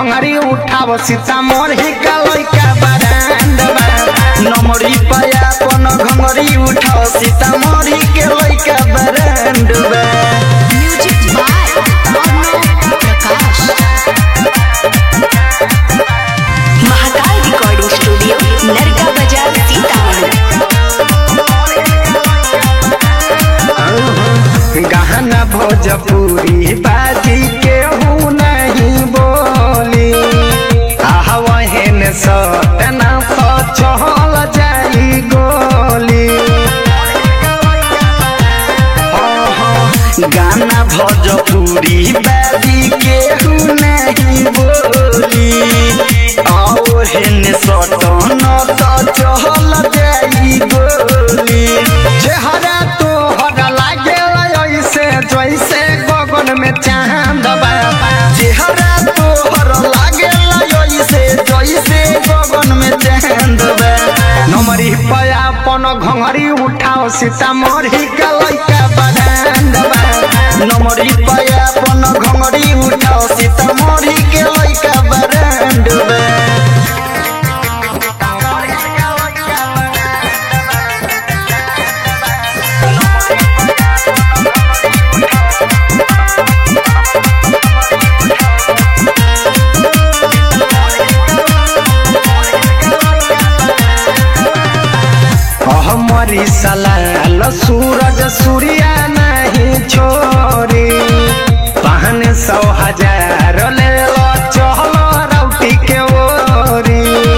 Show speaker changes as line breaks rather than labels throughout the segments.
घंगरी उठाव सीतामढ़ी का लइका बरांड बा नमरी पाया अपन घंगरी उठाव सीतामढ़ी के लइका बरांड बा
music by Arnav Prakash Mahakal recording studio Narka Bazar Sitamarhi
गहना भोजपुरी बाजी केहू नहीं बोली आहवहन सटना चहल जाई गोली गाना भोजपुरी बाजी केहू नहीं बोली आहवहन सटना चहल जाई गोली चेहरा तोहरा लागे ऐसे जैसे गगन में चांद बा चेहरा तोहर लागे ऐसे जैसे गगन में चांद बा नमरी पया अपन घंगरी उठाओ सीतामढ़ी का लइका बरांड बा नमरी पया अपन घंगरी उठाओ सीतामढ़ी के लइका बरांड बा हमारी सलाल सूरज सूर्या नहीं छोरी पहन सौ हजार ले लो चहल रौटी के ओरी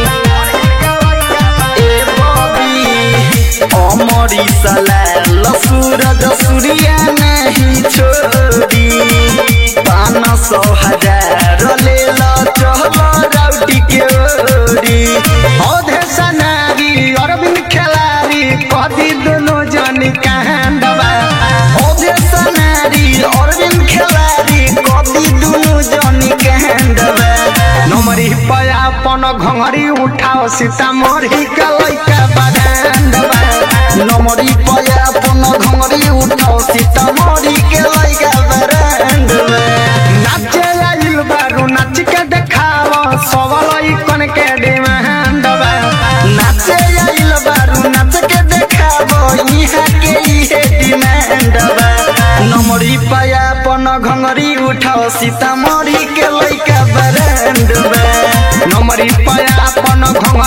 ए बबी हमारी सलाल सूरज सूर्या नहीं छोरी पान सौ हजार ले लो चहल रौटी के ओरी औधे सनारी अरविंद खिलाड़ी कदी दोनों जनी कांडवा औधे सनारी अरविंद खिलाड़ी कदी दोनों जनी कांडवा नमरी पया अपन घंगरी उठाओ सीतामढ़ी का लइका बगांडवा नमरी पया अपन घंगरी उठाओ सीतामढ़ी के लइका बगांडवा नाचे आइल बारू नाच के देखाओ सबल कन के डिमांड बा नाचे आइल बारू नाच के देखाओ इहाँ के इहे डिमांड बा नमरी पाया अपन घंगरी उठाओ सीतामढ़ी के लइका ब्रांड बा नमरी पाया अपन घंगरी